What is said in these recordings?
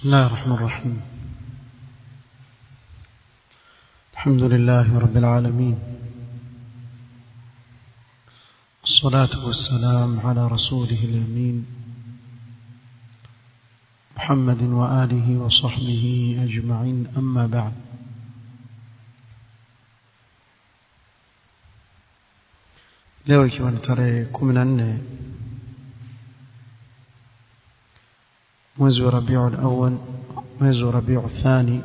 الله الرحمن الرحيم الحمد لله رب العالمين الصلاة والسلام على رسوله الأمين محمد وآله وصحبه أجمعين أما بعد leo ikiwa ni tarehe kumi na nne mwezi wa rabiu lawal mwezi wa rabiu thani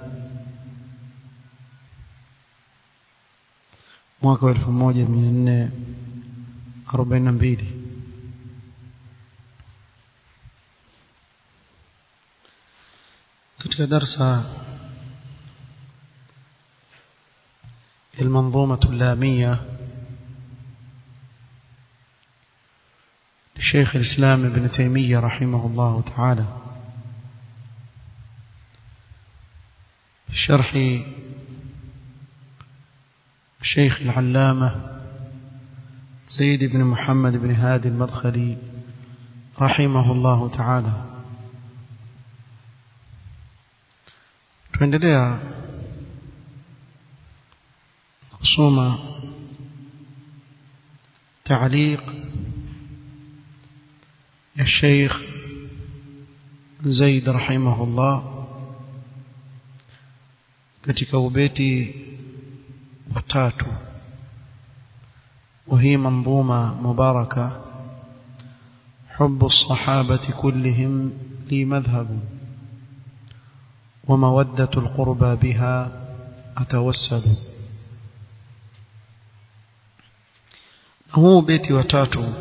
mwaka wa elfu moja mia nne arobaini na mbili katika darsa المنظومة اللامية لشيخ الإسلام ابن تيمية رحمه الله تعالى شرح الشيخ العلامة سيد بن محمد بن هادي المدخلي رحمه الله تعالى tuendelea kusoma تعليق الشيخ زيد رحمه الله katika ubeti watatu وهي منظومة مباركة حب الصحابة كلهم لي مذهب ومودة القربى بها أتوسل هو بيتي وتاتو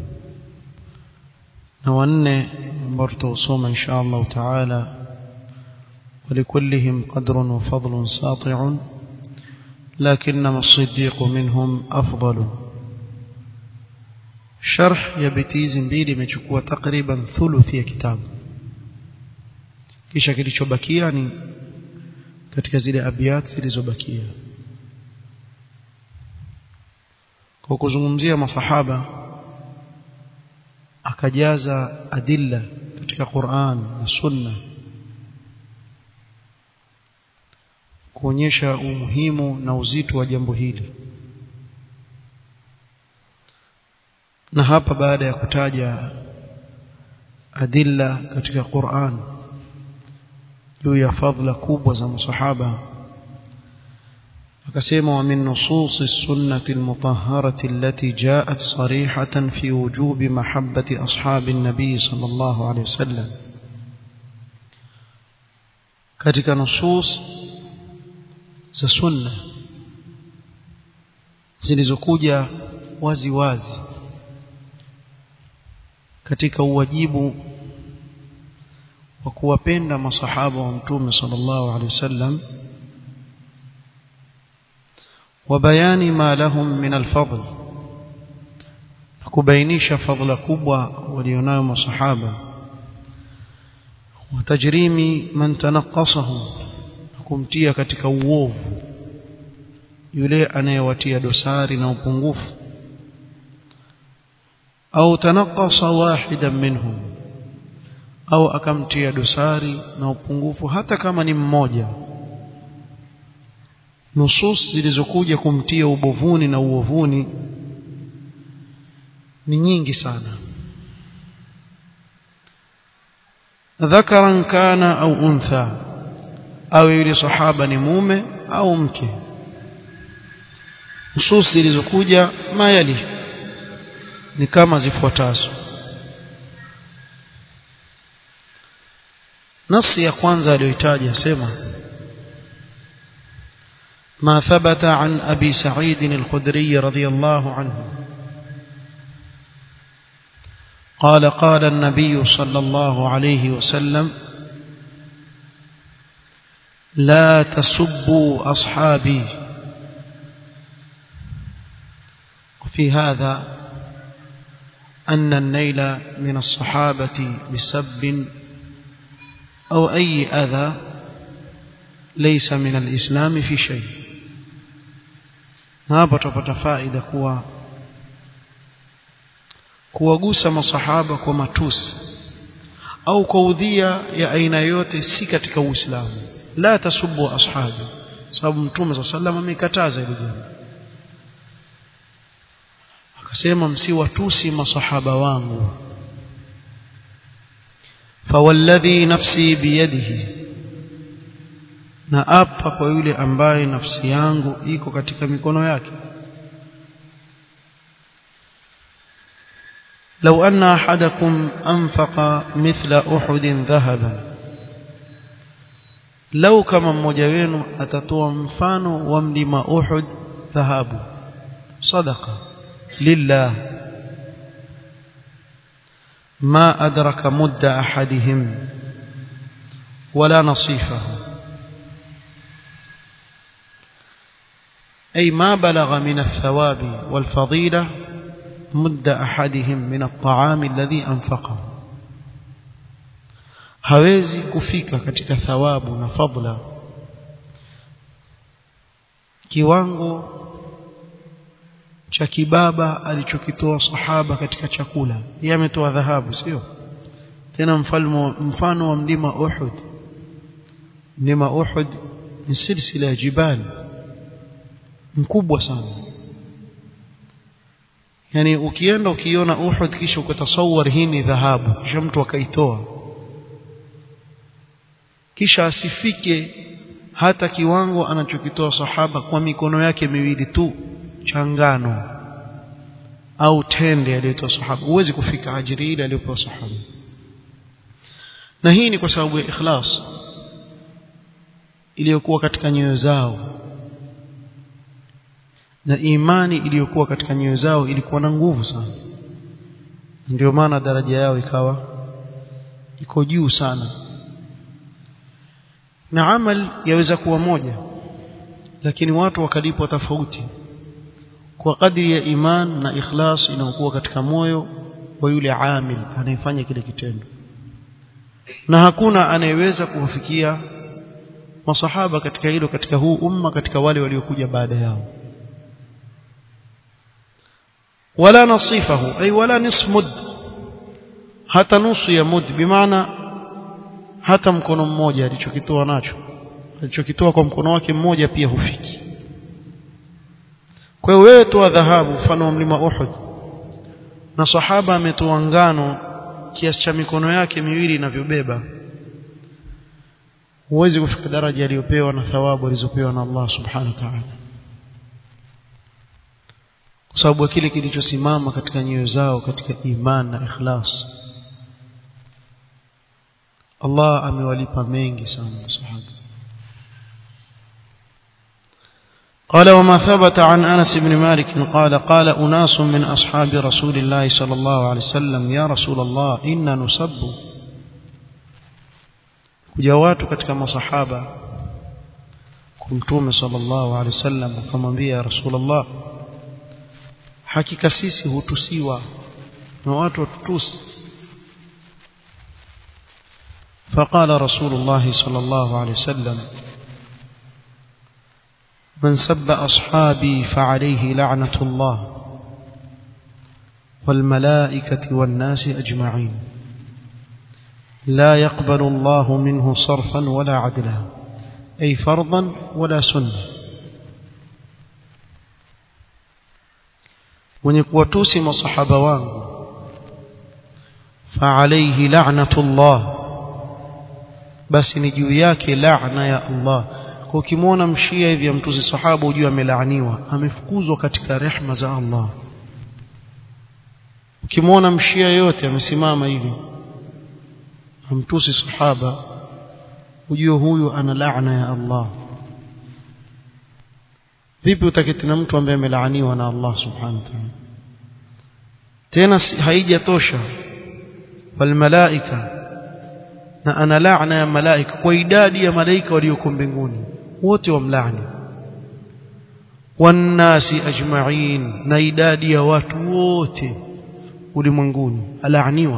نواني برتو صوم إن شاء الله تعالى ولكلهم قدر وفضل ساطع لكنما الصديق منهم أفضل شرح ya beti hizi mbili imechukua takriban thuluthi ya kitabu kisha kilichobakia ni katika zile abiyat zilizobakia kwa kuzungumzia masahaba akajaza adilla katika Qur'an na Sunna kuonyesha umuhimu na uzito wa jambo hili na hapa baada ya kutaja adilla katika Qur'an juu ya fadhila kubwa za masahaba akasema wa min nusus as-sunnah al-mutahharah allati ja'at sarihatan fi wujub mahabbati ashabi an-nabi sallallahu alayhi wasallam katika nusus za sunna zilizokuja wazi wazi katika uwajibu wa kuwapenda masahaba wa mtume sallallahu alaihi wasallam wa bayani ma lahum min alfadl kubainisha fadhila kubwa walionayo masahaba wa tajrimi man tanaqasahum kumtia katika uovu yule anayewatia dosari na upungufu au tanaqasa wahidan minhum au akamtia dosari na upungufu hata kama ni mmoja nusus zilizokuja kumtia ubovuni na uovuni ni nyingi sana dhakaran kana au untha au yule sahaba ni mume au mke nusus zilizokuja mayali ni kama zifuatazo nasi ya kwanza aliyoitaja sema ما ثبت عن أبي سعيد الخدري رضي الله عنه قال قال النبي صلى الله عليه وسلم لا تسبوا أصحابي وفي هذا أن النيل من الصحابة بسب أو أي أذى ليس من الإسلام في شيء hapa tupata faida kuwa kuwagusa masahaba kwa matusi au kwa udhia ya aina yote si katika uislamu la tasubbu ashabi sababu mtume sallallahu amekataza hilo jambo akasema msiwatusi masahaba wangu fawalladhi nafsi biyadihi na apa kwa yule ambaye nafsi yangu iko katika mikono yake لو أن أحدكم أنفق مثل أحد ذهبا لو كما mmoja wenu atatoa mfano wa mlima Uhud dhahabu sadaqa lillah ما أدرك مد أحدهم ولا نصيفه أي ما بلغ من الثواب والفضيلة مد أحدهم من الطعام الذي أنفقه hawezi kufika katika thawabu na fadla kiwango cha kibaba alichokitoa sahaba katika chakula yeye ametoa dhahabu sio tena mfalmo mfano wa mlima Uhud mlima Uhud ni silsila ya jibali mkubwa sana yani ukienda ukiona Uhud kisha ukatasawar hii ni dhahabu kisha mtu akaitoa kisha asifike hata kiwango anachokitoa sahaba kwa mikono yake miwili tu changano au tende aliyotoa sahaba huwezi kufika ajiri ile aliyopewa sahaba na hii ni kwa sababu ya ikhlas iliyokuwa katika nyoyo zao na imani iliyokuwa katika nyoyo zao ilikuwa na nguvu sana ndio maana daraja yao ikawa iko juu sana na amal yaweza kuwa moja lakini watu wakalipwa tofauti kwa kadri ya iman na ikhlas inayokuwa katika moyo wa yule amil anayefanya kile kitendo na hakuna anayeweza kuwafikia masahaba katika hilo katika huu umma katika wale waliokuja baada yao wala nasifahu ay wala nisf mud hata nusu ya mud bimaana hata mkono mmoja alichokitoa nacho alichokitoa kwa mkono wake mmoja pia hufiki kwa hiyo wewe toa dhahabu mfano wa mlima Uhud na sahaba ametoa ngano kiasi cha mikono yake miwili inavyobeba huwezi kufika daraja aliyopewa na thawabu alizopewa na Allah subhanahu wa ta'ala kwa sababu ya kile kilichosimama katika nyoyo zao katika iman na ikhlas Allah amewalipa mengi sana masahaba قال وما ثبت عن أنس بن مالك قال قال أناس من أصحاب رسول الله صلى الله عليه وسلم يا رسول الله إنا نسب kujawatu katika masahaba kumtume sallallahu alaihi wasallam akamwambia rasulullah hakika sisi hutusiwa na watu watutusi فقال رسول الله صلى الله عليه وسلم من سب أصحابي فعليه لعنة الله والملائكة والناس أجمعين لا يقبل الله منه صرفا ولا عدلا أي فرضا ولا سنة ونكوتوسي مصحبة وانه فعليه لعنة الله basi ni juu yake laana ya Allah kwa ukimwona mshia hivi amtuzi sahaba ujue amelaaniwa amefukuzwa katika rehma za Allah ukimwona mshia yote amesimama hivi amtusi sahaba ujue huyu ana laana ya Allah vipi utaketi na mtu ambaye amelaaniwa na Allah subhanahu wa ta'ala tena haijatosha bal malaika na ana laana ya malaika kwa idadi ya malaika walioko mbinguni wote wamlaani wannasi ajma'in na idadi ya watu wote ulimwenguni alaaniwa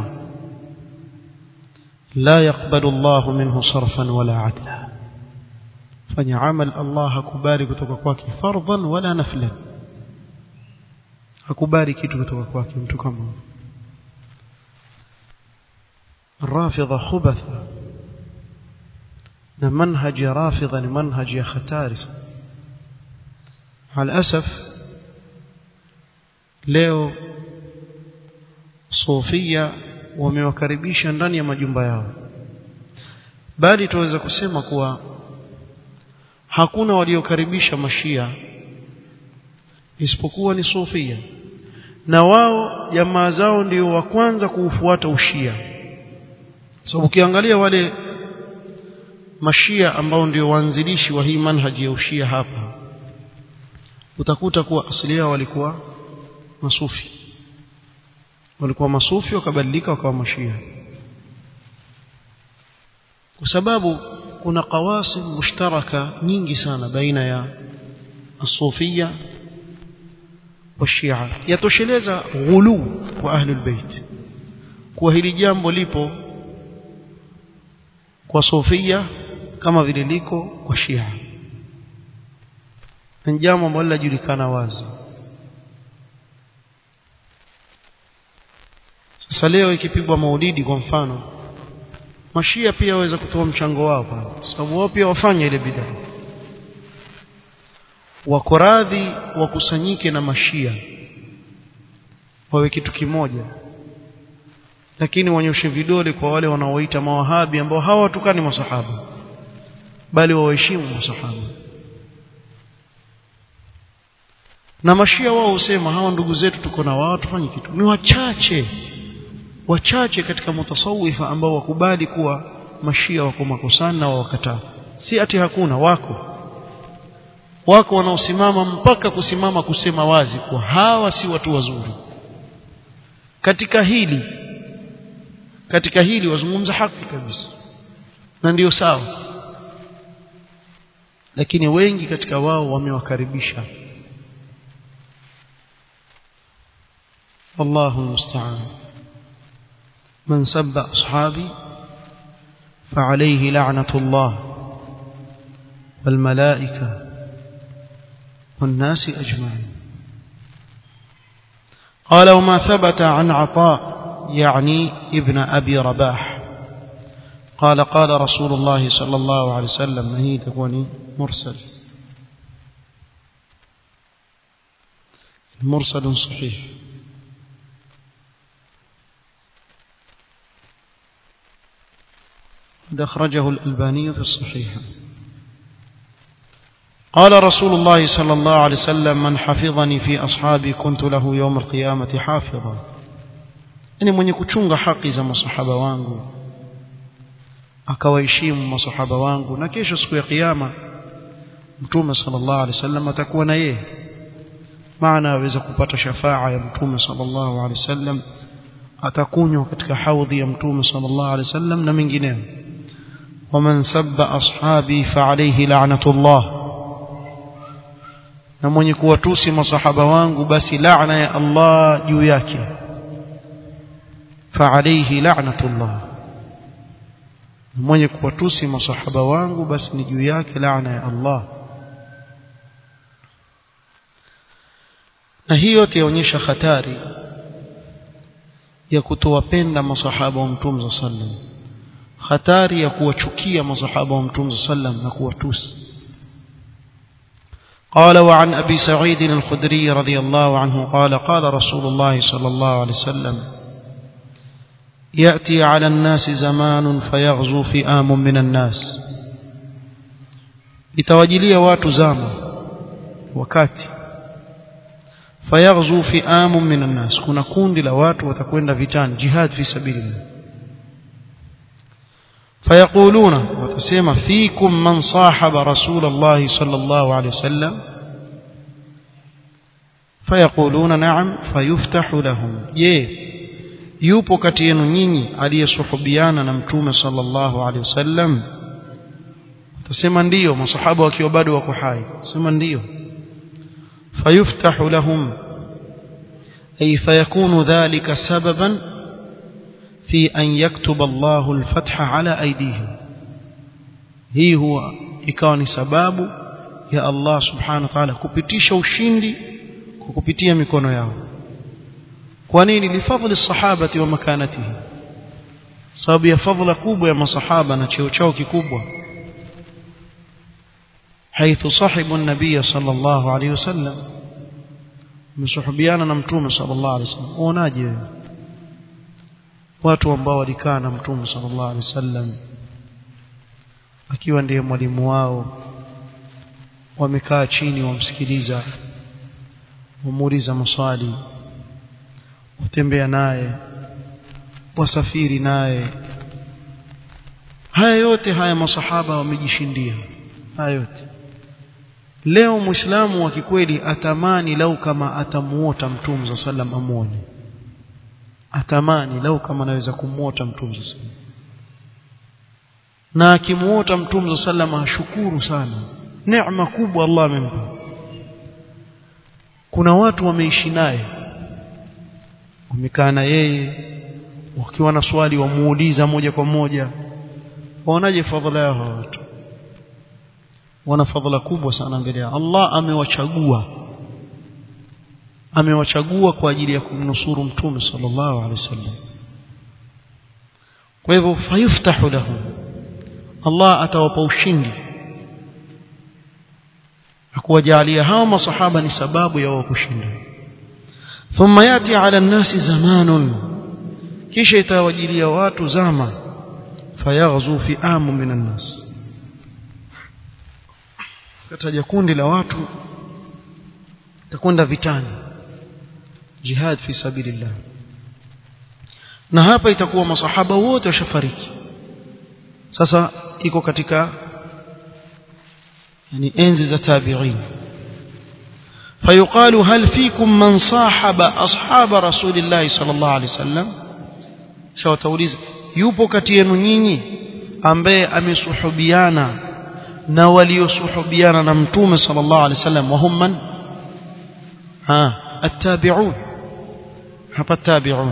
la yakbalu Allah minhu sarfan wala adla fanya amal Allah hakubali kutoka kwake fardhan wala naflan hakubali kitu kutoka kwake mtu kama rafidha khubatha na manhaji ya rafidha ni manhaji ya hatari alasaf leo sofia wamewakaribisha ndani ya majumba yao bali tuweza kusema kuwa hakuna waliokaribisha mashia isipokuwa ni sofia na wao jamaa zao ndio wa kwanza kuufuata ushia sababu so, ukiangalia wale mashia ambao ndio waanzilishi wa hii manhaji ya ushia hapa utakuta kuwa asili yao walikuwa masufi walikuwa masufi wakabadilika wakawa mashia kwa sababu kuna qawasim mushtaraka nyingi sana baina ya الصوفيه والشيعه yatosheleza ghulu kwa ahli albayt kwa hili jambo lipo kwa sofia kama vile liko kwa shia ni jambo ambalo linajulikana wazi sasa leo ikipigwa maulidi kwa mfano mashia pia waweza kutoa mchango wao pale sababu wao pia wafanya ile bidaa wako radhi wakusanyike na mashia wawe kitu kimoja lakini wanyoshe vidole kwa wale wanaoita mawahabi ambao hawatukani masahaba bali waheshimu masahaba na mashia wao husema hawa ndugu zetu tuko na wao tufanye kitu ni wachache wachache katika mutasawifa ambao wakubali kuwa mashia wako makosani na wakataa si ati hakuna wako wako wanaosimama mpaka kusimama kusema wazi kwa hawa si watu wazuri katika hili katika hili wazungumza haki kabisa na ndiyo sawa lakini wengi katika wao wamewakaribisha والله المستعان من سب أصحابي فعليه لعنة الله والملائكة والناس أجمعين قال وما ثبت عن عطاء يعني ابن أبي رباح قال قال رسول الله صلى الله عليه وسلم هي تكون مرسل مرسل صحيح قد أخرجه الألباني في الصحيح قال رسول الله صلى الله عليه وسلم من حفظني في أصحابي كنت له يوم القيامة حافظا yani mwenye kuchunga haki za masahaba wangu akawaheshimu masahaba wangu na kesho siku ya kiyama mtume sallallahu alaihi wasallam atakuwa na yeye maana aweza kupata shafaa ya mtume sallallahu alaihi wasallam atakunywa katika haudhi ya mtume sallallahu alaihi wasallam na mengineyo ومن سب أصحابي فعليه لعنة الله na mwenye kuwatusi masahaba wangu basi laana ya Allah juu yake فعليه لعنة الله mwenye kuwatusi masahaba wangu basi ni juu yake laana ya Allah na hiyo yote yaonyesha hatari ya kutowapenda masahaba wa mtume sallam hatari ya kuwachukia masahaba wa mtume sallam na kuwatusi قال وعن أبي سعيد الخدري رضي الله عنه قال قال رسول الله صلى الله عليه وسلم يأتي على الناس زمان فيغزو فئام من الناس itawajilia watu zama wakati fayaghzu fi'amun minan nas kuna kundi la watu watakwenda vitani jihad fi sabilillah fayaquluna watasema fikum man sahaba rasulullah sallallahu alayhi wasallam fayaquluna na'am fayuftahu lahum je yupo kati yenu nyinyi aliyesuhubiana na mtume sallallahu alaihi wasallam utasema ndiyo masahaba wakiwa bado wako hai sema ndiyo fayuftahu lahum ay fayakunu dhalika sababan fi an yaktuba Allahu al-fatha ala aydihim hii huwa ikawa ni sababu ya Allah subhanahu wa ta'ala kupitisha ushindi kwa kupitia mikono yao kwa nini lifadhli sahabati wa makanatihi sababu ya fadhila kubwa ya masahaba na cheo chao kikubwa حيث صاحبوا النبي صلى الله عليه وسلم msuhubiana na mtume sallallahu alaihi wasallam uonaje wewe watu ambao walikaa na mtume sallallahu alaihi wasallam akiwa ndiye mwalimu wao wamekaa chini wamsikiliza wamuuliza maswali watembea naye wasafiri naye haya yote haya masahaba wamejishindia haya yote leo muislamu wa kikweli atamani lau kama atamuota mtume za sallam amuone atamani lau kama anaweza kumuota mtume za sallam na akimuota mtume za sallam ashukuru sana neema kubwa Allah amempa kuna watu wameishi naye wamekaa na yeye wakiwa na swali wamuuliza moja kwa moja waonaje fadhila yao hawa watu wana fadhila kubwa sana mbele ya Allah amewachagua amewachagua kwa ajili ya kumnusuru mtume sallallahu alaihi wasallam kwa hivyo fayuftahu lahu Allah atawapa ushindi akuwajalia hawa masahaba ni sababu ya wao kushinda thumma yati ala nnasi zamanun kisha itawajilia watu zama fayaghzu fi amu minan nas kataja kundi la watu takwenda vitani jihad fi sabilillah na hapa itakuwa masahaba wote washafariki sasa iko katika yani enzi za tabi'in فيقال هل فيكم من صاحب أصحاب رسول الله صلى الله عليه وسلم شو توليز yupo kati yenu nyinyi ambaye amesuhubiana na waliosuhubiana na mtume sallallahu alaihi wasallam wahum man ha attabi'un hapa tabi'un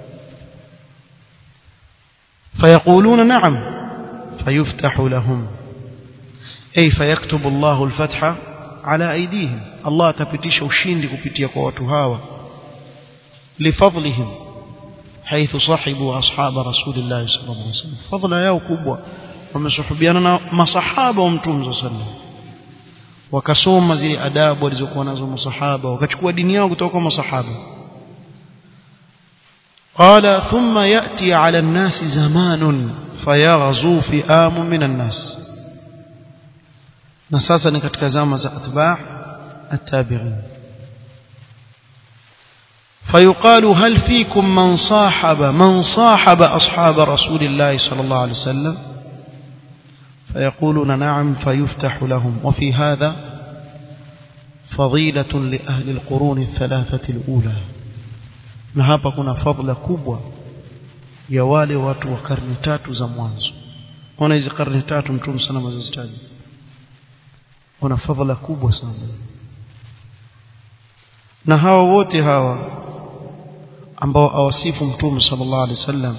فيقولون نعم فيفتح لهم أي فيكتب الله الفتح على أيديهم الله تبتيش ushindi kupitia kwa watu hawa لفضلهم حيث صاحبوا أصحاب رسول الله صلى الله عليه وسلم فضل yao kubwa wamesuhubiana na masahaba wa mtume صلى الله عليه وسلم wakasoma zile adabu walizokuwa nazo masahaba wakachukua dini yao kutoka kwa masahaba قال ثم يأتي على الناس زمان فيغزو فئام من الناس نساسا katika zama za atba' التابعين فيقال هل فيكم من صاحب من صاحب أصحاب رسول الله صلى الله عليه وسلم فيقولون نعم فيفتح لهم وفي هذا فضيلة لأهل القرون الثلاثة الأولى na hapa kuna fadhila kubwa ya wale watu wa karne tatu za mwanzo ona hizi karne tatu mtume sana mazozitaji wana fadhila kubwa sana na hawa wote hawa ambao awasifu mtume sallallahu alaihi wasallam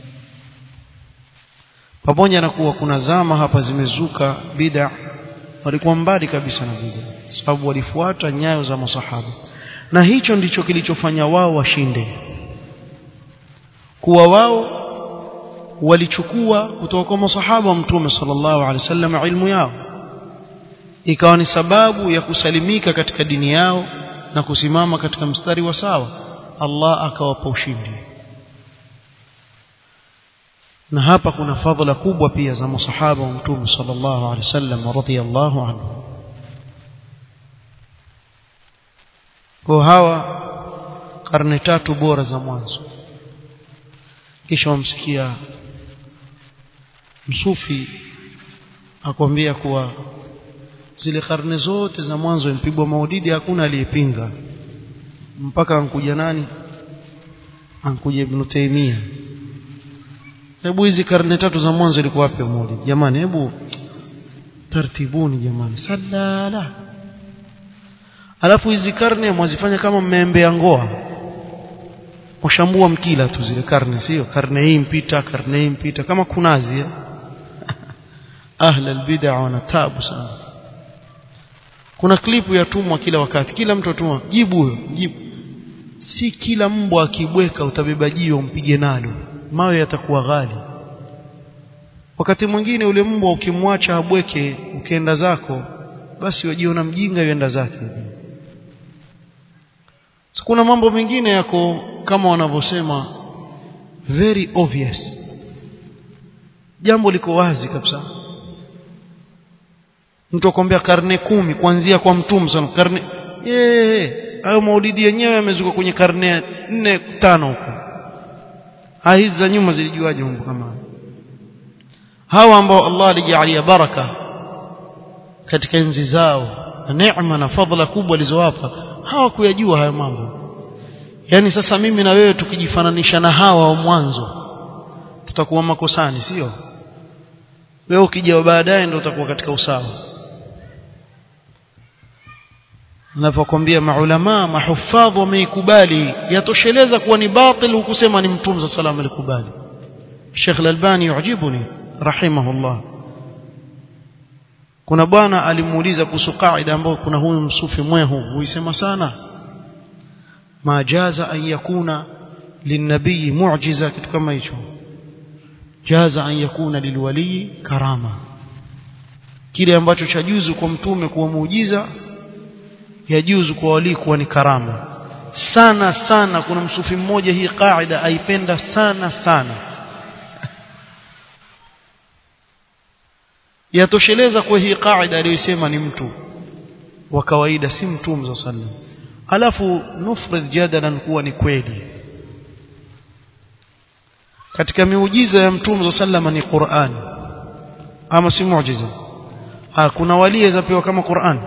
pamoja na kuwa kuna zama hapa zimezuka bid'a walikuwa mbali kabisa na bid'a sababu walifuata nyayo za masahaba na hicho ndicho kilichofanya wao washinde kuwa wao walichukua kutoka kwa masahaba wa mtume sallallahu alaihi wasallam ilmu yao ikawa ni sababu ya kusalimika katika dini yao na kusimama katika mstari wa sawa Allah akawapa ushindi na hapa kuna fadhila kubwa pia za masahaba wa mtume sallallahu alaihi wasallam radhiyallahu anhu kwa hawa karne tatu bora za mwanzo kisha wamsikia msufi akwambia kuwa zile karne zote za mwanzo impigwa maudidi hakuna aliyepinga mpaka ankuja nani ankuja Ibn Taymiyyah hebu hizi karne tatu za mwanzo ilikuwa wapi maulidi jamani hebu tartibuni jamani salala alafu hizi karne mwazifanya kama mmeembea ngoa mshambua mkila tu zile karne sio karne hii mpita karne hii mpita kama kunazi ahla albid'a wana tabu sana kuna klipu ya tumwa kila wakati kila mtu atumwa jibu huyo jibu si kila mbwa akibweka utabeba jio mpige nalo mawe yatakuwa ghali wakati mwingine ule mbwa ukimwacha abweke ukienda zako basi wajiona mjinga yuenda zake so, kuna mambo mengine yako kama wanavyosema very obvious jambo liko wazi kabisa mtu akwambia karne kumi kuanzia kwa mtume sana karne eh hayo maulidi yenyewe yamezuka kwenye karne nne tano huko hizi za nyuma zilijuaje mambo kama hawa ambao Allah alijalia baraka katika enzi zao na neema na fadhila kubwa alizowapa hawakuyajua hayo mambo yani sasa mimi na wewe tukijifananisha na hawa wa mwanzo tutakuwa makosani sio wewe ukija baadaye ndio utakuwa katika usawa ninapokuambia maulama mahufadhi wameikubali yatosheleza kuwa ni batil hukusema ni mtume sallallahu alayhi alikubali Sheikh Al-Albani yujibuni rahimahullah kuna bwana alimuuliza kuhusu kaida ambayo kuna huyu msufi mwehu huisema sana ma jaza an yakuna linabii mu'jiza kitu kama hicho jaza an yakuna lilwali karama kile ambacho chajuzu kwa mtume kuwa muujiza yajuzu kwa wali kuwa ni karama sana sana kuna msufi mmoja hii kaida aipenda sana sana yatosheleza kwa hii kaida aliyosema ni mtu wa kawaida si mtume za sallam alafu nufrid jadalan kuwa ni kweli katika miujiza ya mtume za sallam ni Qur'an ama si muujiza ah kuna wali zapewa kama Qur'an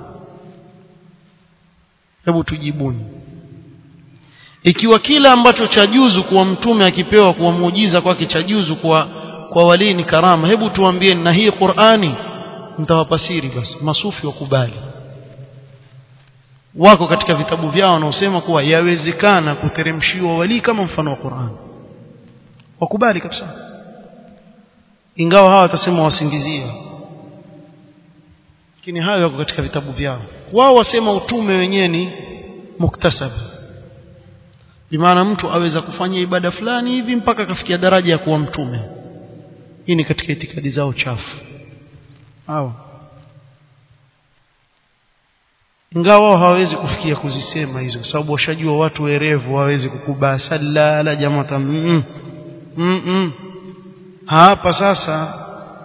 hebu tujibuni ikiwa kila ambacho chajuzu kuwa mtume akipewa kuwa muujiza kwake chajuzu kwa kwa wali ni karama hebu tuambie na hii Qur'ani mtawapa siri basi masufi wakubali wako katika vitabu vyao wanaosema kuwa yawezekana kuteremshiwa wali kama mfano wa Qur'an wakubali kabisa ingawa hawa watasema wasingizia lakini hayo yako katika vitabu vyao wao wasema utume wenyewe ni muktasab bimaana mtu aweza kufanya ibada fulani hivi mpaka akafikia daraja ya kuwa mtume hii ni katika itikadi zao chafu hawa ingawa wao hawawezi kufikia kuzisema hizo kwa sababu washajua watu werevu hawawezi kukubaa salala jamaa mm mm -mm. hapa sasa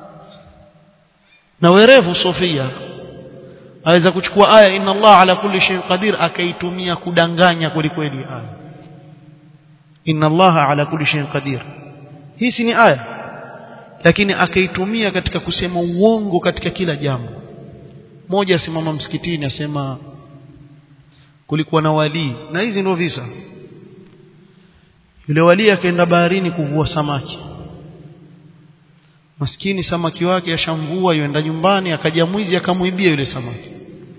na werevu sofia aweza kuchukua aya inna Allah ala kulli shay'in qadir akaitumia kudanganya kweli kweli aya inna Allah ala kulli shay'in qadir hii si ni aya lakini akaitumia katika kusema uongo katika kila jambo mmoja asimama msikitini asema kulikuwa na wali na hizi ndio visa yule wali akaenda baharini kuvua samaki maskini samaki wake ashamvua yuenda nyumbani akaja mwizi akamuibia yule samaki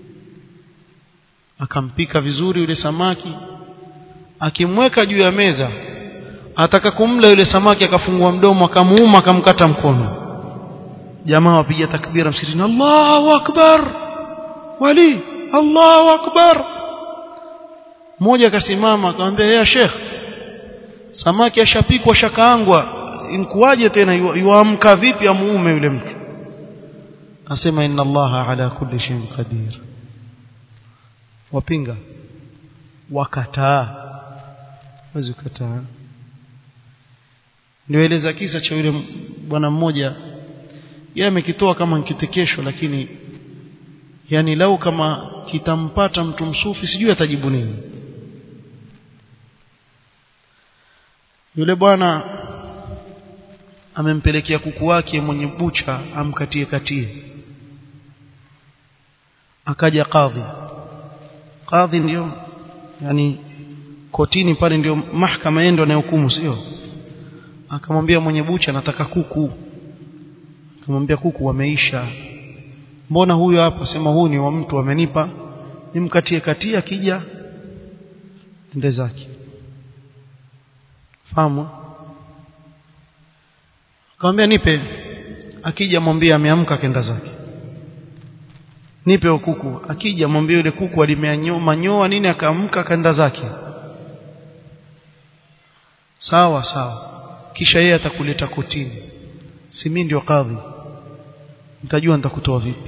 akampika vizuri yule samaki akimweka juu ya meza ataka kumla yule samaki akafungua mdomo akamuuma akamkata mkono jamaa wapiga takbira msikitini Allahu akbar wali Allahu akbar mmoja akasimama akamwambia ya Sheikh samaki ashapikwa shakaangwa inkuwaje tena yuamka vipi amuume yule mtu asema inna allaha ala kulli shay'in qadir wapinga wakataa wazi kataa nieleza kisa cha yule bwana mmoja yeye amekitoa kama kitekesho lakini yani lau kama kitampata mtu msufi sijui atajibu nini yule bwana amempelekea kuku wake mwenye bucha amkatie katie akaja kadhi kadhi ndio yani kotini pale ndio mahakama yendo anayohukumu sio akamwambia mwenye bucha nataka kuku akamwambia kuku wameisha mbona huyo hapa sema huyu ni wa mtu amenipa nimkatie katia akija ende zake fahamu akamwambia nipe akija mwambie ameamka kenda zake nipe kuku akija mwambie yule kuku alimeanyoa nini akaamka kenda zake sawa sawa kisha yeye atakuleta kotini si mimi ndio kadhi nitajua nitakutoa vipi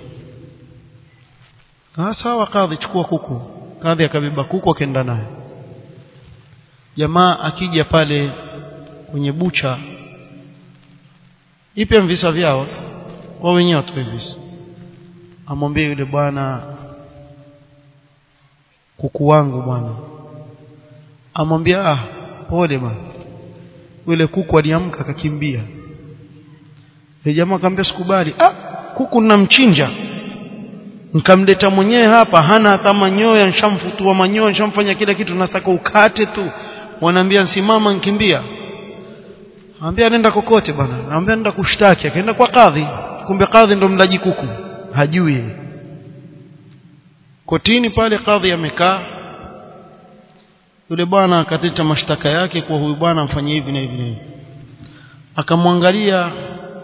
ah sawa kadhi chukua kuku kadhi akabeba kuku akaenda naye jamaa akija pale kwenye bucha ipe visa vyao wao wenyewe watoe visa amwambie yule bwana kuku wangu bwana amwambia ah pole bwana yule kuku aliamka akakimbia yule jamaa akamwambia sikubali ah kuku ninamchinja nikamleta mwenyewe hapa hana hata manyoya nishamfutua manyoya nishamfanya kila kitu nataka ukate tu wanaambia simama nkimbia Anambia nenda kokote bwana. Anambia nenda kushtaki, akaenda kwa kadhi. Kumbe kadhi ndo mlaji kuku. Hajui. Kotini pale kadhi amekaa. Yule bwana akateta mashtaka yake kwa huyu bwana amfanyie hivi na hivi na hivi. Akamwangalia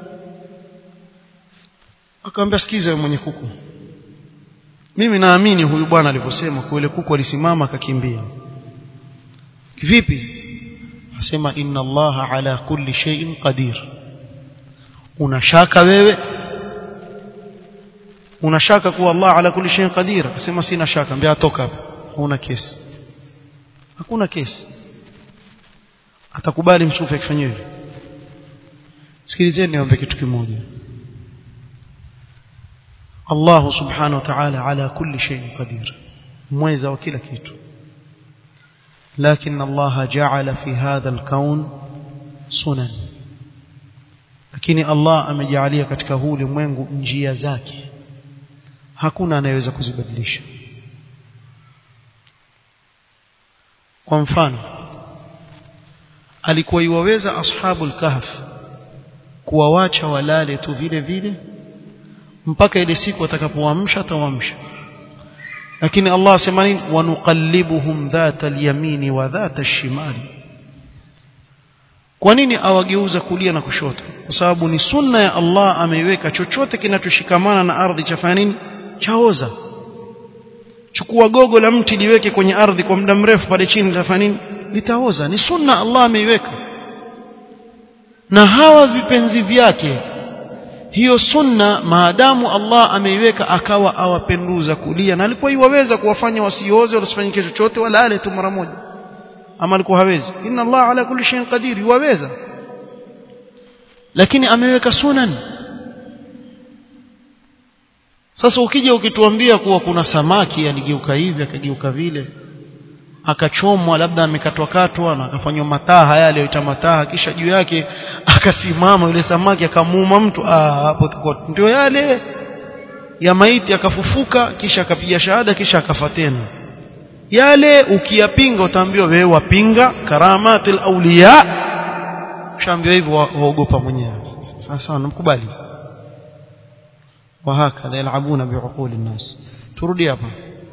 akamwambia sikiza mwenye kuku. Mimi naamini huyu bwana alivyosema kwa yule kuku alisimama akakimbia. Vipi? asema inna allaha ala kulli shay'in qadir unashaka wewe unashaka kuwa Allah ala kulli shay'in qadir asema sina shaka mbia toka hapa huna kesi hakuna kesi atakubali msufi akifanya hivyo sikilizeni niombe kitu kimoja Allah subhanahu wa ta'ala ala kulli shay'in qadir mweza wa kila kitu لكن الله جعل في هذا الكون سنن lakini Allah amejalia katika huu ulimwengu njia zake hakuna anayeweza kuzibadilisha kwa mfano alikuwa iwaweza ashabul kahf kuwawacha walale tu vile vile mpaka ile siku atakapoamsha atawaamsha lakini Allah asema nini wanuqallibuhum dhata al-yamini wa dhata ash-shimali kwa nini awageuza kulia na kushoto kwa sababu ni sunna ya Allah ameiweka chochote kinachoshikamana na ardhi chafanya nini chaoza chukua gogo la mti liweke kwenye ardhi kwa muda mrefu pale chini litafanya nini litaoza ni sunna Allah ameiweka na hawa vipenzi vyake hiyo sunna maadamu Allah ameiweka akawa awapenduza kulia na alikuwa iwaweza kuwafanya wasioze wasifanyike chochote walale tu mara moja ama alikuwa hawezi inna Allah ala kulli shay'in qadir iwaweza lakini ameweka sunan sasa ukija ukituambia kuwa kuna samaki aligeuka hivi akageuka vile akachomwa labda amekatwa katwa na akafanywa mataha yale yoita mataha kisha juu yake akasimama yule samaki akamuuma mtu ah hapo ndio yale ya maiti akafufuka kisha akapiga shahada kisha akafa tena yale ukiyapinga utaambiwa wewe wapinga karamatul awliya ushaambiwa hivyo waogopa mwenyewe sasa namkubali وهكذا يلعبون بعقول الناس تردي hapa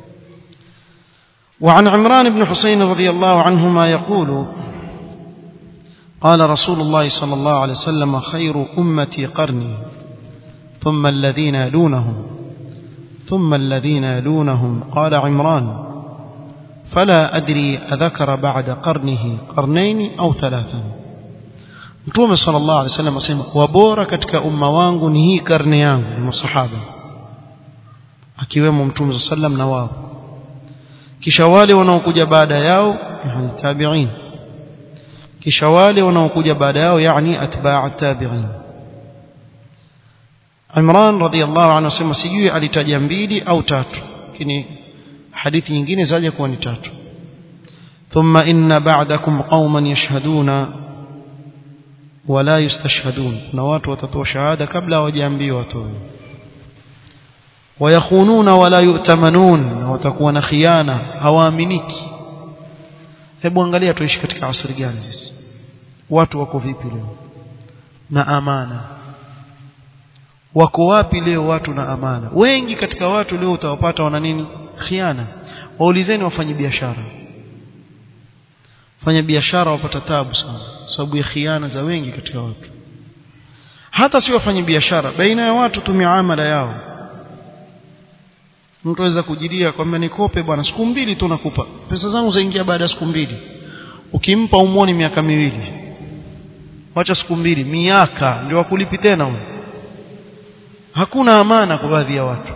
وعن عمران بن حسين رضي الله عنهما يقول قال رسول الله صلى الله عليه وسلم خير أمتي قرني ثم الذين يلونهم ثم الذين يلونهم قال عمران فلا أدري أذكر بعد قرنه قرنين أو ثلاثا Mtume sallallahu alaihi wasallam asema wabora katika umma wangu ni hii karne yangu ni masahaba akiwemo Mtume sallam na wao kisha wale wanaokuja baada yao yani tabi'in kisha wale wanaokuja baada yao yani atba'u tabi'in Imran radhiyallahu anhu asema sijui alitaja mbili au tatu lakini hadithi nyingine zaja kuwa ni tatu thumma inna ba'dakum qauman yashhaduna wala yustashhadun na watu watatoa shahada kabla hawajaambiwa watoe wayakhununa wala yu'tamanun na watakuwa na khiana hawaaminiki hebu angalia tuishi katika asri gani sisi watu wako vipi leo na amana wako wapi leo watu na amana wengi katika watu leo utawapata wana nini khiana waulizeni wafanye biashara fanya biashara wapata tabu sana sababu ya khiana za wengi katika watu hata si wafanye biashara baina ya watu tu miamala yao mtu aweza kujilia kwamba nikope bwana siku mbili tu nakupa pesa zangu zaingia baada ya siku mbili ukimpa umwoni miaka miwili wacha siku mbili miaka ndio wakulipi tena huyo hakuna amana kwa baadhi ya watu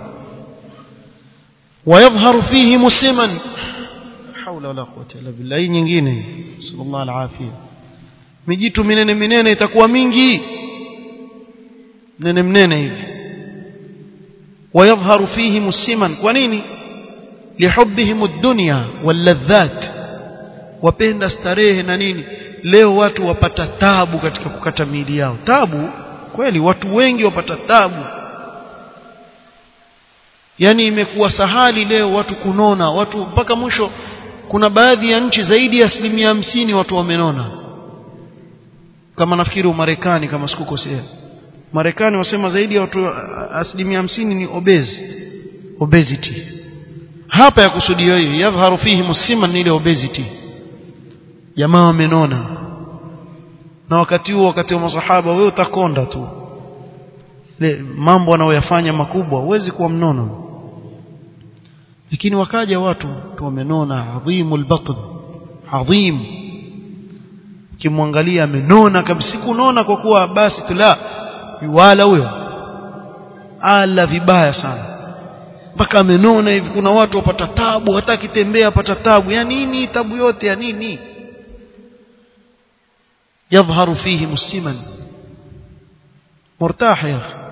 ويظهر فيه مسلما حول ولا قوه الا بالله hii nyingine sallallahu alafia mijitu minene minene itakuwa mingi mnene mnene hivi ويظهر فيه مسلما kwa nini لحبهم الدنيا واللذات wapenda starehe na nini leo watu wapata tabu katika kukata miili yao tabu kweli watu wengi wapata tabu yani imekuwa sahali leo watu kunona watu mpaka mwisho kuna baadhi ya nchi zaidi ya asilimia hamsini watu wamenona kama nafikiri umarekani kama sikukosea marekani wasema zaidi ya watu asilimia hamsini ni obese obesity hapa ya kusudio hiyo yadhharu fihi musiman ile obesity jamaa wamenona na wakati huo wakati wa masahaba wewe utakonda tu ile mambo anayoyafanya makubwa huwezi kuwa mnono lakini wakaja watu tu wamenona adhimul batn adhim kimwangalia amenona kabisa kunona kwa kuwa basi tu la wala huyo ala vibaya sana mpaka amenona hivi kuna watu wapata tabu hata akitembea apata tabu ya nini tabu yote ya nini يظهر فيه مسلما مرتاح يا اخي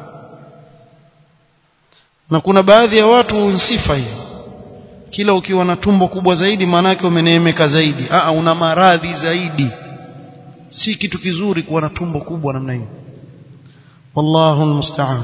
na kuna baadhi ya watu sifa hii kila ukiwa na tumbo kubwa zaidi maana yake umeneemeka zaidi a una maradhi zaidi si kitu kizuri kuwa na tumbo kubwa namna hiyo wallahu almusta'an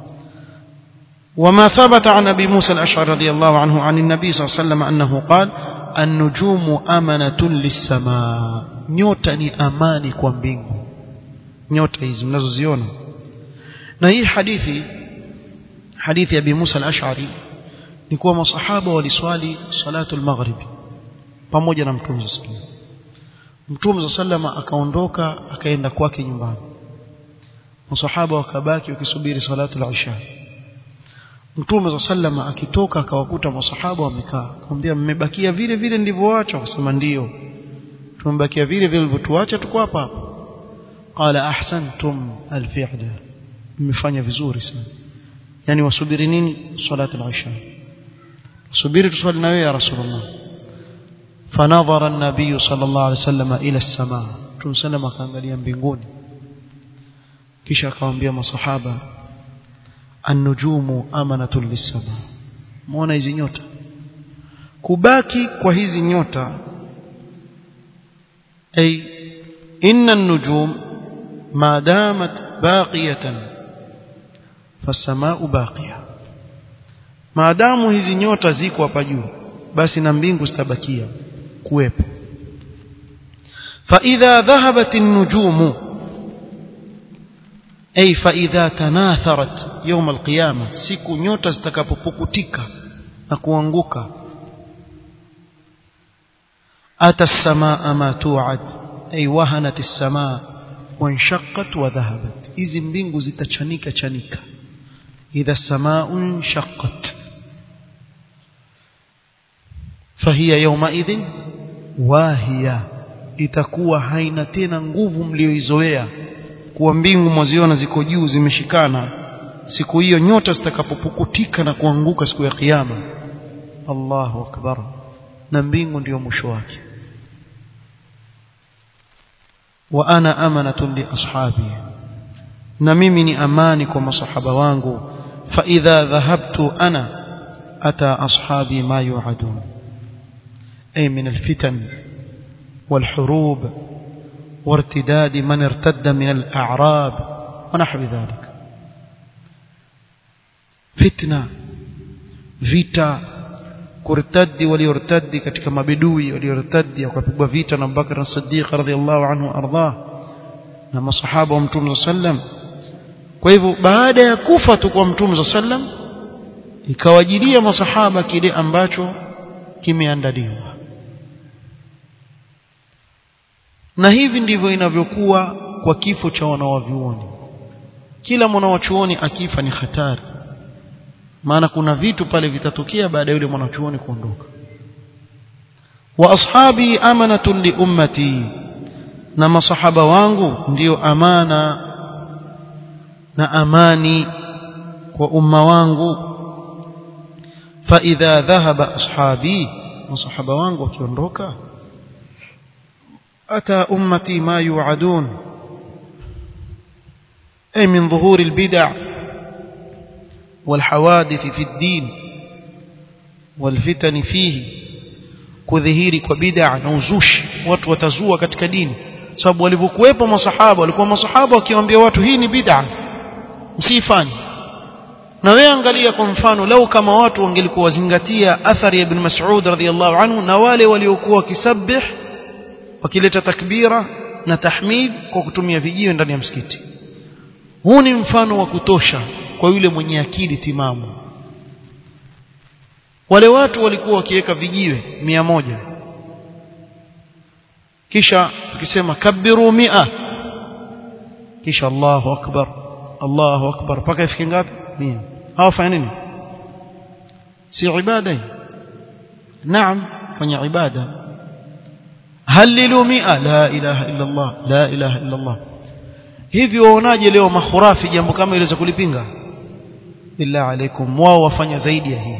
وما ثبت عن ابي موسى الاشعري رضي الله عنه عن النبي صلى الله عليه وسلم انه قال النجوم امنه للسماء nyota ni amani kwa mbingu nyota hizi mnazoziona na hii hadithi hadithi ya Abi Musa al-Ash'ari ni kuwa masahaba waliswali salatu al-maghrib pamoja na Mtume sallallahu Mtume sallama akaondoka akaenda kwake nyumbani masahaba wakabaki wakisubiri salatu al-isha Mtume sallama akitoka akawakuta masahaba wamekaa akamwambia mmebakia vile vile ndivyoacha akasema ndio tumebakia vile vile vilivyotuacha tuko hapa hapa qala ahsantum alfi'la mmefanya vizuri sana yani wasubiri nini salatu al-isha subiri tuswali na wewe ya rasulullah fanadhara an-nabiy sallallahu alayhi wasallam ila as-samaa tumsallama akaangalia mbinguni kisha akamwambia masahaba an-nujumu amanatun lis-samaa muona hizi nyota kubaki kwa hizi nyota أي إن النجوم ما دامت باقية فالسماء باقية ما دام hizi nyota ziko hapa juu basi na mbingu zitabakia kuwepo فإذا ذهبت النجوم أي فإذا تناثرت يوم القيامة siku nyota zitakapopukutika na kuanguka أتى السماء ما توعد أي وهنت السماء وانشقت وذهبت إذن mbingu zitachanika chanika إذا السماء انشقت فهي يومئذ واهية itakuwa haina tena nguvu mlioizoea kuwa mbingu mwaziona ziko juu zimeshikana siku hiyo nyota zitakapopukutika na kuanguka siku ya kiyama Allahu akbar na mbingu ndio mwisho wake wa ana amanatun li ashabi na mimi ni amani kwa masahaba wangu fa idha dhahabtu ana ata ashabi ma yu'adun ay min alfitan والحروب وارتداد من ارتد من الأعراب ونحو ذلك فتنة vita kurtadi waliortadi katika mabedui waliortadi wakapigwa vita na Abubakar as-Siddiq radhiyallahu anhu arda na masahaba wa Mtume sallam kwa hivyo baada ya kufa tu kwa Mtume sallam ikawajilia masahaba kile ambacho kimeandaliwa na hivi ndivyo inavyokuwa kwa kifo cha wanawavyuoni kila mwanawachuoni akifa ni hatari maana kuna vitu pale vitatokea baada ya yule mwanachuoni kuondoka wa ashabi amanatun li ummati na masahaba wangu ndiyo amana na amani kwa umma wangu fa idha dhahaba ashabi masahaba wangu wakiondoka ata ummati ma yu'adun ay min dhuhur albid'a والحوادث في الدين والفتن فيه kudhihiri kwa bid'a na uzushi watu watazua katika dini sababu walivyokuwepo masahaba walikuwa masahaba wakiwaambia watu hii ni bid'a msifanye na wewe angalia kwa mfano lau kama watu wangelikuwa wazingatia athari ya ibn Mas'ud radhiyallahu anhu na wale waliokuwa wakisabih wakileta takbira na tahmid kwa kutumia vijiwe ndani ya msikiti huu ni mfano wa kutosha kwa yule mwenye akili timamu wale watu walikuwa wakiweka vijiwe mia moja kisha ukisema kabiru mia kisha Allahu akbar Allahu akbar mpaka ifike ngapi mia hawafanya nini si ibada hii naam fanya ibada halilu mia la ilaha illa Allah la ilaha illa Allah hivi waonaje leo mahurafi jambo kama iliweza kulipinga illa alaikum wao wafanya zaidi ya hii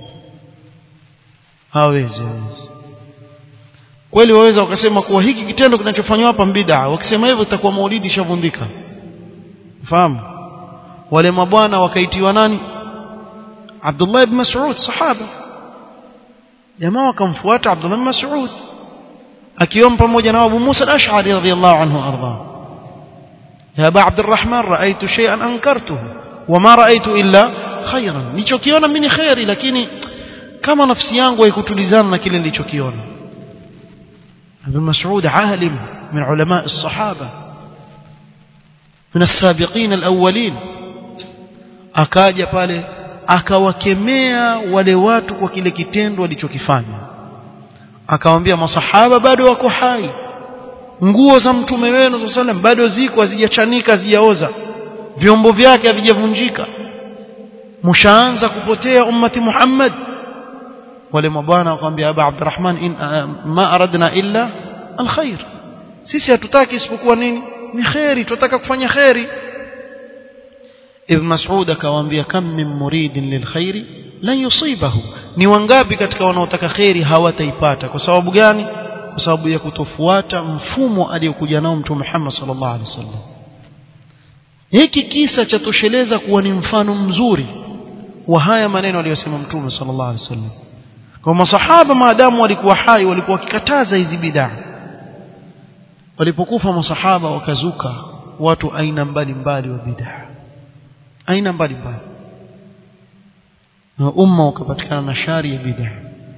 hawezi hawezi kweli waweza wakasema kuwa hiki kitendo kinachofanywa hapa bid'a wakisema hivyo itakuwa maulidi shavundika fahamu wale mabwana wakaitiwa nani Abdullah ibn Mas'ud sahaba jamaa wakamfuata Abdullah ibn Mas'ud akiwa pamoja na Abu Musa al-Ash'ari radhiyallahu anhu arda ya Aba Abdurrahman ra'aytu shay'an ankartuhu wama ra'aytu illa khayran nilichokiona mimi ni khairi lakini kama nafsi yangu haikutulizana na kile nilichokiona Ibn Mas'ud alim min ulama as-sahaba min as-sabiqin al-awwalin akaja pale akawakemea wale watu kwa kile kitendo walichokifanya akawaambia masahaba bado wako hai nguo za mtume wenu sallam bado ziko hazijachanika hazijaoza vyombo vyake havijavunjika mshaanza kupotea ummati Muhammad wale mabwana wakamwambia Aba Abdurrahman in ma aradna illa alkhair sisi hatutaki isipokuwa nini ni khairi tunataka kufanya khairi Ibn Mas'ud akawaambia kam min muridin lilkhairi lan yusibahu ni wangapi katika wanaotaka khairi hawataipata kwa sababu gani kwa sababu ya kutofuata mfumo aliyokuja nao mtume Muhammad sallallahu alaihi wasallam hiki kisa cha tosheleza kuwa ni mfano mzuri wa haya maneno aliyosema mtume sallallahu alaihi wasallam kwa masahaba maadamu walikuwa hai walikuwa wakikataza hizi bid'a walipokufa masahaba wakazuka watu aina mbalimbali wa bid'a aina mbalimbali na umma ukapatikana na shari ya bid'a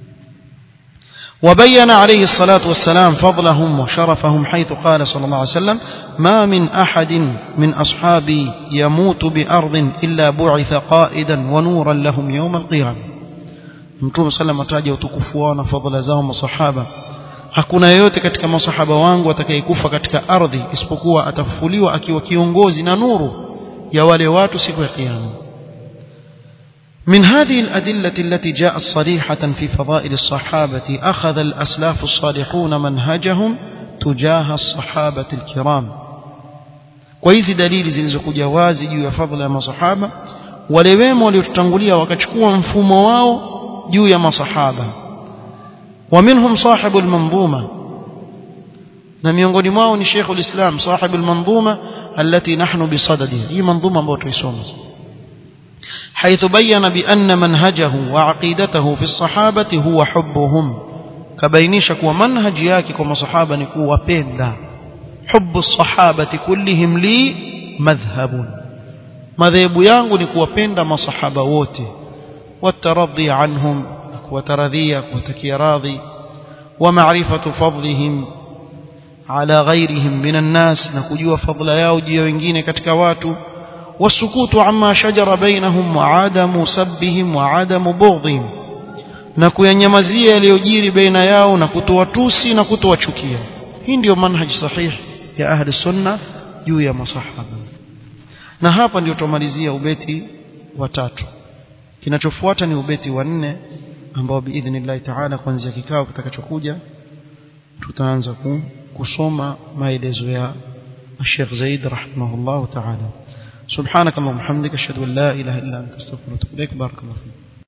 وبين عليه الصلاة والسلام فضلهم وشرفهم حيث قال صلى الله عليه وسلم ما من أحد من أصحابي يموت بأرض إلا بعث قائدا ونورا لهم يوم القيامة Mtume sallam ataja utukufu wao na fadhila zao masahaba hakuna yeyote katika masahaba wangu atakayekufa katika ardhi isipokuwa atafufuliwa akiwa kiongozi na nuru ya wale watu siku ya kiyama من هذه الأدلة التي جاءت صريحة في فضائل الصحابة أخذ الأسلاف الصالحون منهجهم تجاه الصحابة الكرام وإذ دليل زنزق جوازي جوا فضل ما صحابة ولويم وليتنقليا وكتشكوا مفهوم juu ya masahaba ومنهم صاحب المنظومة na miongoni mwao ni Sheikh ulislam صاحب المنظومة التي نحن بصددها hii manzuma ambayo tuisoma حيث بين بأن منهجه وعقيدته في الصحابة هو حبهم كبينيش كوا منهج yake kwa masahaba ni kuwapenda حب الصحابة كلهم لي مذهب madhehebu yangu ni kuwapenda masahaba wote والترضي عنهم وترضيك وتكي راضي ومعرفة فضلهم على غيرهم من الناس نكجوا فضل yao juu ya wengine katika watu والسكوت عما شجر بينهم وعدم سبهم وعدم بغضهم na kuyanyamazia yaliyojiri baina yao na kutowatusi na kutowachukia hii ndio manhaj sahih ya ahli sunna juu ya masahaba na hapa ndio tumalizia ubeti wa tatu kinachofuata ni ubeti wa nne ambao biidhnillah taala kuanzia kikao kitakachokuja tutaanza ku kusoma maelezo ya Sheikh Zaid rahimahullah ta'ala سبحانك اللهم وبحمدك اشهد ان لا اله الا انت استغفرك واتوب اليك بارك الله فيك